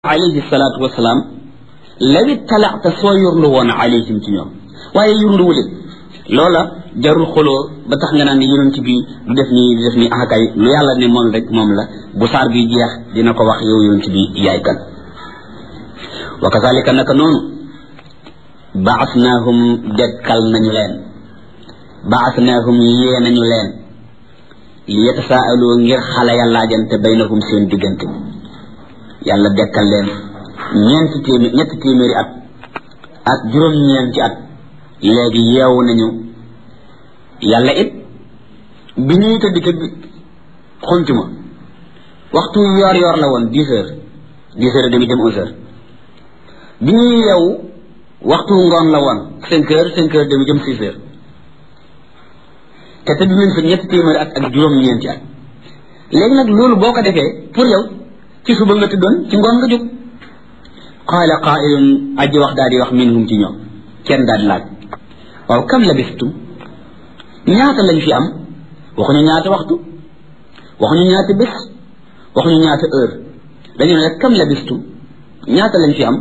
alayhi salaatu wasalaam lawi talaata soo yurlu woon alayhim ci ñoom waaye yurluwu leen loola jarul xoloo ba tax nga naan ne yonent bi du def nii du def nii akay lu yàlla ne moom rek moom la bu saar bi jeex dina ko wax yow yonent bi yaay kan wa kazalika naka noonu baasnaahum dekkal nañu leen baasnaahum yee nañu leen li yatasaaloo ngir xale ya laajante baynahum seen diggante yàlla dekkal leen ñeenti téeméer ñetti téeméeri at ak juróom-ñeenti at léegi yeewu nañu yàlla it bi ñuy tëdd tëdd xuntuma waxtu yoor yoor la woon dix heures dix heures et demi dem onze heures bi ñuy yeewu waxtu ngoon la woon cinq heures cinq heures demi jëm six heures te tëdd nañ fa ñetti téeméeri at ak juróom-ñeenti at léegi nag loolu boo ko defee pour yow ci suba nga tëddoon ci ngoon nga jóg qaala qaailun aji wax daal di wax minhum ci ñoom kenn daal di laaj waaw kam labistum ñaata lañ fi am waxuñu ñaata waxtu waxuñu ñaata bés waxuñu ñaata heure dañu ne rek kam labistum ñaata lañ fi am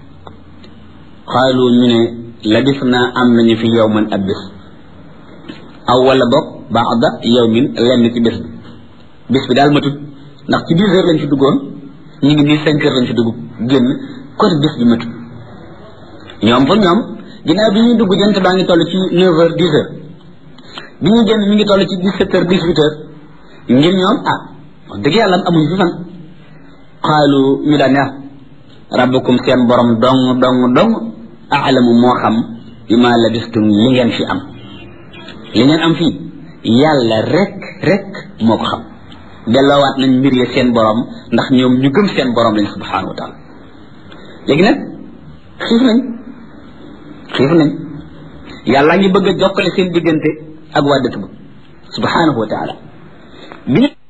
xaalu ñu ne labis naa am nañu fi yawman ab bés aw wala boog baada yawmin lenn ci bés bi bés bi daal matut ndax ci dix heures lañ fi duggoon ñu ngi nii cinq heures lañ fi dugg génn côté bés bi matut ñoom pour ñoom ginnaaw bi ñuy dugg jant baa ngi toll ci neuf heures dix heures bi ñuy génn mi ngi toll ci dix sept heures dix huit heures ngir ñoom ah wax dëgg yàlla amuñu fi fan xaalu ñu daan ne rabbukum seen borom dong dong dong aalamu moo xam bi ma labistum li ngeen fi am li ngeen am fii yàlla rek rek moo ko xam delloowaat nañ mbir ya seen borom ndax ñoom ñu gëm seen borom lañ subhanahu wa taala léegi nag xiif nañ xiif nañ yàlla ngi bëgg a jokkale seen diggante ak waa dëkk ba subhanahu wa taala bi ñu